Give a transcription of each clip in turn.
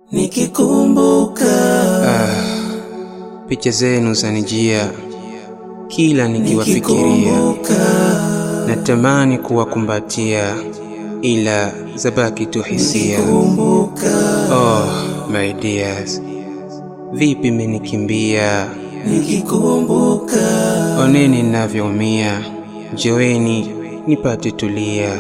nikikumbuka Picha zenu zanijia kila nikiwafikiria, natamani kuwakumbatia, ila zabaki tu hisia. Oh my dears, vipi mmenikimbia? nikikumbuka Oneni ninavyoumia, njoeni nipate tulia.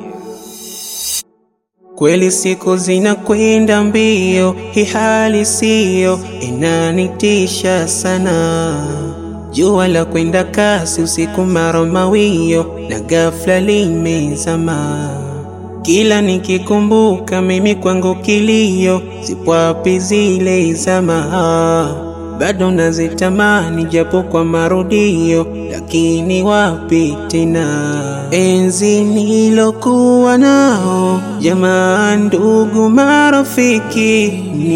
Kweli siku zinakwenda mbio, hii hali siyo inanitisha sana. Jua la kwenda kasi, usiku mara mawio, na ghafla limezama. Kila nikikumbuka mimi kwangu kilio, zipo wapi zile zama? Bado nazitamani japo kwa marudio, lakini wapi tena? Enzi nilokuwa nao, jamaa, ndugu, marafiki,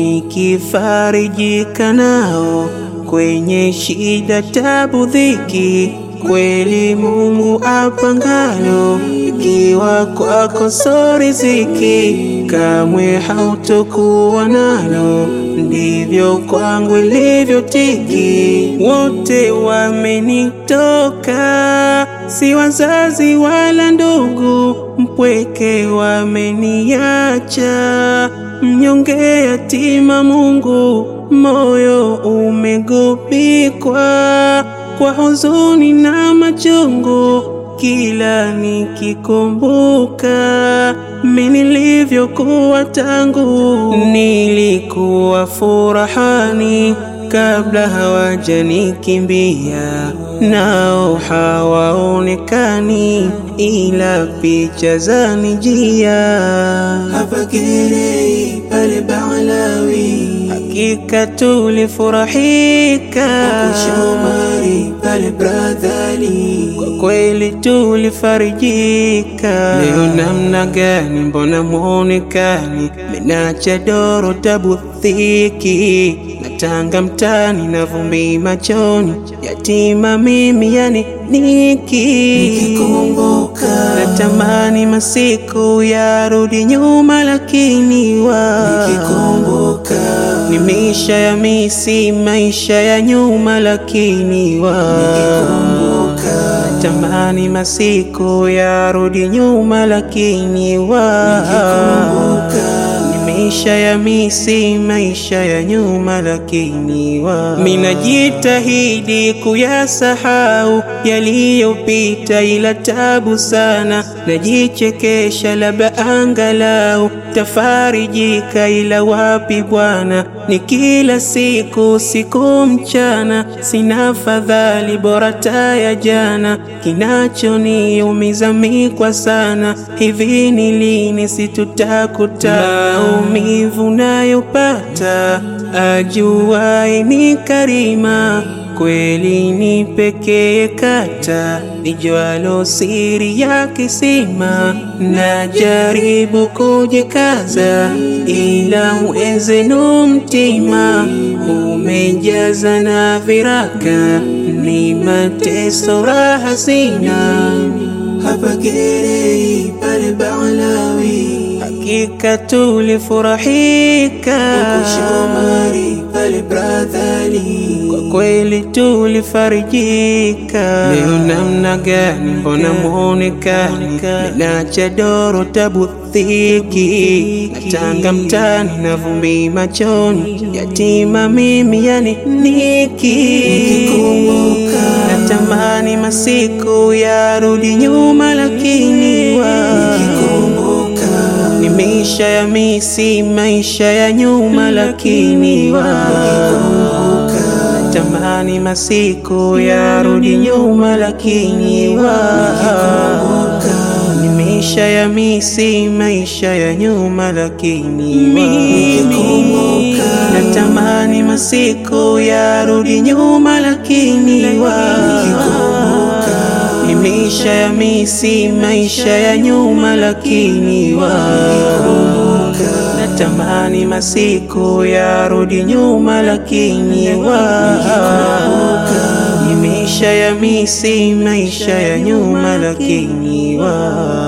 nikifarijika nao kwenye shida, tabu, dhiki kweli Mungu apangalo, ikiwa kwako so riziki, kamwe hautokuwa nalo, ndivyo kwangu ilivyotiki. Wote wamenitoka, si wazazi wala ndugu, mpweke wameniacha, mnyonge yatima, Mungu moyo umegubikwa kwa huzuni na machungu, kila nikikumbuka mimi nilivyokuwa tangu nilikuwa furahani kabla hawajanikimbia, nao hawaonekani ila picha zanijia. hapa Gerei pale Balawi Hakika tulifurahika Shomari pale Bradhali kwa kweli tulifarijika. Leo namna gani, mbona mwonekani? Menacha doro tabu dhiki, natanga mtani na vumbi machoni, yatima mimi yani niki nikikumbuka natamani masiku yarudi nyuma, lakini wa nikikumbuka ni maisha ya misi, maisha ya nyuma, lakini wa tamani masiku yarudi nyuma, lakini wa ni maisha ya misi, maisha ya nyuma, lakini wa minajitahidi kuyasahau yaliyopita, ila tabu sana, najichekesha, labda angalau tafarijika, ila wapi Bwana, ni kila siku siku mchana, sina fadhali bora taya jana, kinachoniumiza mikwa sana, hivi ni lini situtakuta maumivu nayopata, ajuwaye ni karima kweli ni pekee kata nijualo siri ya kisima, najaribu kujikaza, ila mwezenu mtima umejaza na viraka, ni mateso raha sina. hapa Gerei pale Balawi Hakika tulifurahika Shomari pale Bradhali kwa kweli tulifarijika. Leo namna gani, mbona mwonekani? Menacha doro tabu dhiki, natanga mtani na vumbi machoni, yatima mimi yani niki natamani masiku yarudi nyuma, lakini wa ni maisha ya misi, maisha ya nyuma, lakini wa tamani masiku yarudi nyuma, lakini wa ni maisha ya misi, maisha ya nyuma, lakini wa natamani masiku yarudi nyuma, lakini wa ni maisha ya misi, maisha ya nyuma, lakini wa natamani masiku yarudi nyuma, lakini wa ni maisha ya misi, maisha ya nyuma, lakini wa